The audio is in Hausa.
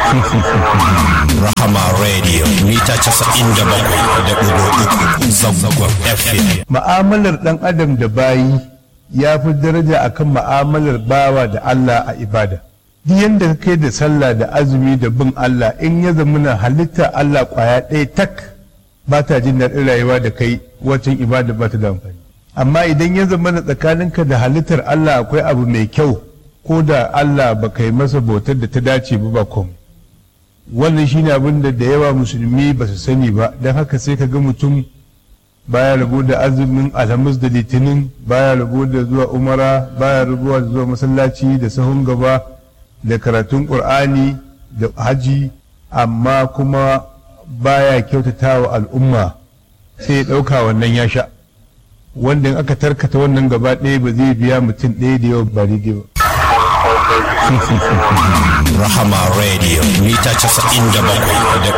Rahama Radio mita casa'in da bakwai da ɗigo uku zangon FM. Ma'amalar ɗan adam da bayi ya fi daraja akan ma'amalar bawa da Allah a ibada. Duk yadda ka kai da sallah da azumi da bin Allah in ya zamana halitta Allah kwaya ɗaya tak ba ta jin daɗin rayuwa da kai wacin ibada ba ta da amfani. Amma idan ya zamana tsakaninka da halittar Allah akwai abu mai kyau ko da Allah ba kai masa bautar da ta dace ba ba komai. wannan shine abin da da yawa musulmi ba su sani ba don haka sai ka ga mutum baya rabo da azumin alhamis da litinin baya rabo da zuwa umara baya rabo da zuwa masallaci da sahun gaba da karatun qur'ani da haji amma kuma baya kyautata wa al'umma sai ya ɗauka wannan ya sha wanda in aka tarkata wannan gaba ɗaya ba zai biya mutum ɗaya da yawa ba daidai ba Rahama Radio mita casa'in da bakwai da